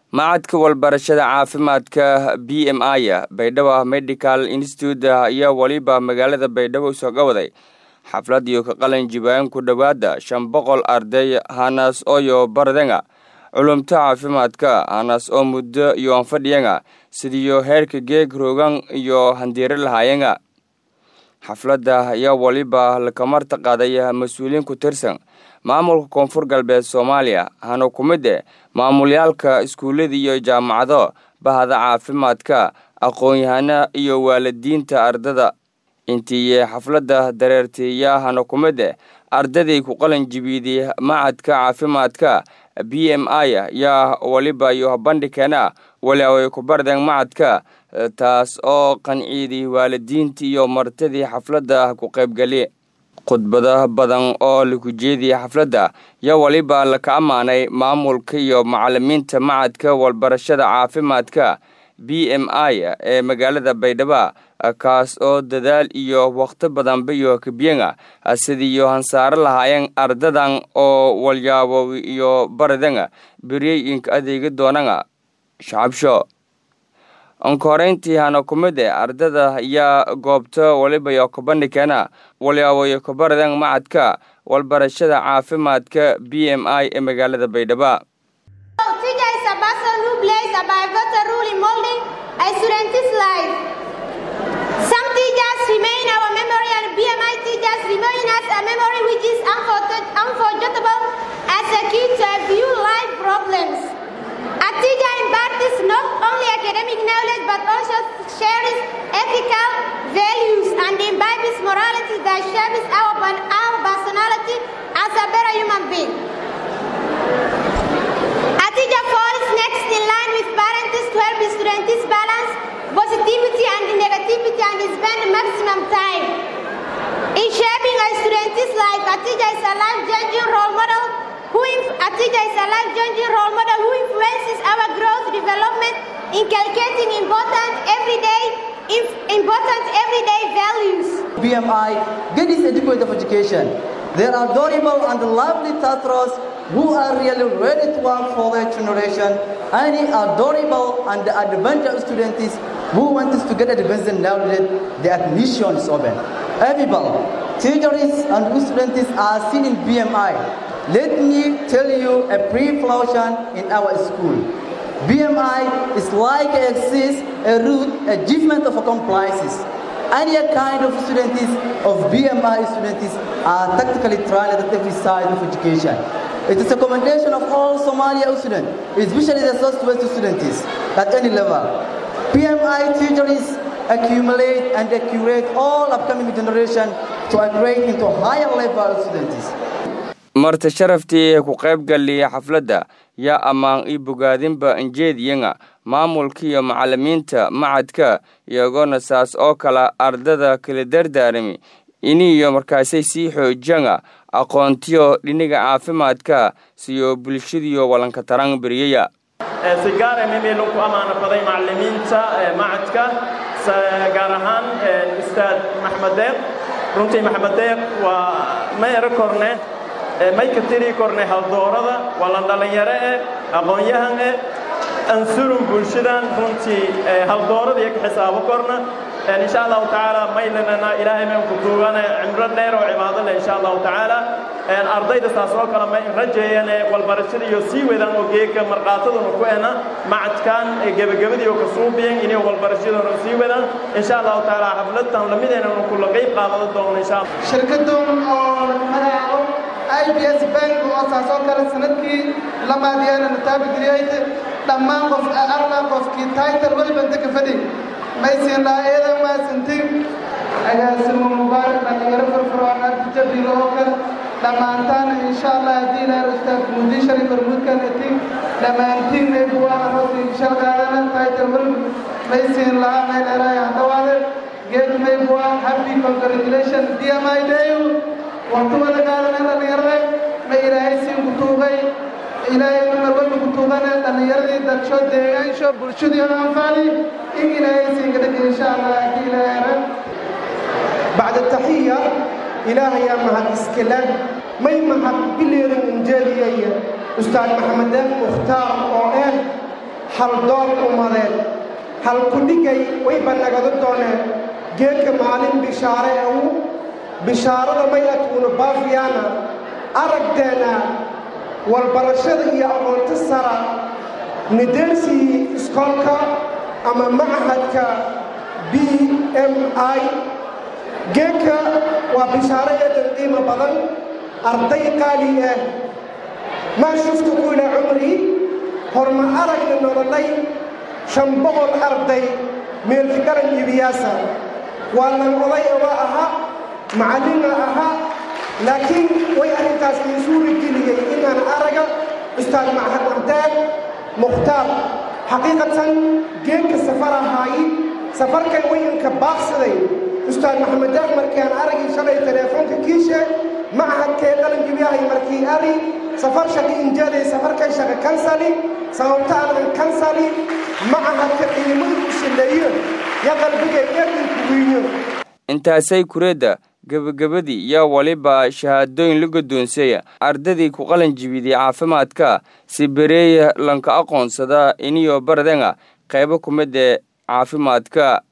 macadka walbarashada caafimaadka b m i baydhabo medical institute ayaa weliba magaalada baydhabo sooga waday xaflad iyo ka qalin jibaan ku dhowaada shan boqol arday hanas oyo bardenga culumta caafimaadka hanas oo muddo iyo anfadhiyenga sidiyo heerka geeg roogan iyo handiiro lahaayenga xafladda ayaa weliba lakamarta qaaday mas-uuliyiin ku tirsan maamulka koonfur galbeed soomaaliya hana ku mid eh maamulyaalka iskuullada iyo jaamacado bahda caafimaadka aqoon-yahana iyo waalidiinta ardada intii xafladda dareertiiya hana ku mid eh ardaday ku qalin jibiiday macadka caafimaadka b m i yaa weliba iyo bandhigkeena weli ay ku bardeen macadka taas oo qanciiday waalidiinta iyo martidii xafladda ku qaybgali khudbado badan oo laku jeediyay xafladda yaa weliba laka ammaanay maamulka iyo macalimiinta macadka walbarashada caafimaadka b m i ee magaalada baydhabo kaas oo dadaal iyo wakhti badanba iyo kabyenga sidiiyo hansaaro lahaayeen ardadan oo walyaabo iyo baradanga beryeyinka adeegi doonanga shacabsho ankoreyntii hana ku mid eh ardada ayaa goobta weliba iyo kabandhikeena walyaabo iyo kabaradan macadka walbarashada caafimaadka b m i ee magaalada baydhabo A teacher imparts not only academic knowledge but also shares ethical values and imbibes morality that shapes our, our personality as a better human being. A teacher falls next in line with parents to help students balance positivity and negativity and spend maximum time. In shaping our students like a teacher is a life-changing role model who a teacher is a life-changing role model who influences our growth development, inculcating important everyday important everyday values. BMI get this adequate of education. There are adorable and lovely Tatros who are really ready to work for their generation. Any adorable and adventurous students who want to get advanced knowledge, the admission is open. Everybody, teachers and students are seen in BMI. Let me tell you a brief version in our school. BMI is like exists a root achievement of compliances. Any kind of students of BMI students are tactically tried at every side of education. It is a commendation of all Somalia students, especially the Southwest students at any level. BMI teachers accumulate and accurate all upcoming generation to upgrade into higher level students. marta sharaftii ku qayb galiya xafladda yaa ammaan ii bogaadinba injeediyanga maamulka iyo macalimiinta macadka iyagoona saas oo kale ardada kala dardaarami iniyo markaasay sii xoojanga aqoontiyo dhiniga caafimaadka siyo bulshadiyo walanka taran beriyaya si gaara mimilun ku ammaano baday macalimiinta macadka gaar ahaan ustaad maxmed deeq runtii maxmed deeq waa ma ero korne may ka tiri kornay haldoorada waa la dhallinyaro eh aqoon-yahan eh ansurun bulshadan runtii haldoorada iyo ka xisaabo korna insha allahu tacaala maylanana ilaahay mayn ku duugane cimro dheer oo cibaado leh insha allahu tacaala ardayda saas oo kale may rajeeyane walbarashada iyo sii wadaan oo geeka marqaataduna ku ena macadkan gebagabadii oo ka suubiyan inay walbarashaduna sii wadaan insha allahu tacaala xafladan lamideena kula qayb qaadada doono insha allah shirkadan oo magacaabo ibs bank oo saas oo kale sanadkii lamaadiyana nataabigeliyayd dhammaan qof alla qofkii title waliba inta ka fadhi maysiin laayada maasantin agaasimo mubaarak dhallinyaro firfircoon ardi jabilo oo kale dhammaantaan insha allah haddii ilahay ustaad muudii shari barmuudkan etin dhammaantiin eebuwaa hosi shal qaadana title waliba maysiin lahaa meel eraaya hadhawaade geed maybuwaa happy congratulation dmi day waqtiwada qaadanay dhallinyarada ma ilaahay siin ku tuugay ilaahay marwalba ku tuugana dhallinyaradii dadsho deegaansho bulshadii oo anfaali in ilaahay siin gadhaga insha allah haddii ilaahay بعد التحية إلهي يا مهد إسكلا ما يمهد بلير إنجالي أستاذ محمد مختار أو hal doon ummadeed hal kudhigay wayba nagadu dooneen geedka maalin bishaare ee u bishaarada may adkuuna baafiyaana aragdeena walbarashada iyo aqoonto sara nideelsii iskoolka ama machadka b m i geedka waa bishaaro eedan qiimo badan arday qaali ah maa shuftu kuila cumrii horma aragna nololay shan boqol arday meelka garan iibiyaasa waa lan oday oga ahaa macallina ahaa laakiin way arrintaas ii suuri geliyey inaan araga ustaad machad ardeeg mukhtaar xaqiiqatan geedka safar ahaayi safarkan wayanka baaqsaday ustaad maxamed deeq markii aan aragii shalay teleefoonka kiishe machadkee qalanjibiyahay markii ari safar shaqi injeeday safarkay shaqa kansali sababta aanan kansali machadka ciidamadu u shilleeyo yo qalbigay eedinku wiinyo intaasay kureedda gebagabadii yaa waliba shahaadooyin la guddoonsaya ardadii ku qalan jibiday caafimaadka si bereeya lanka aqoonsada iniyo baradenga qaybo ku mid ee caafimaadka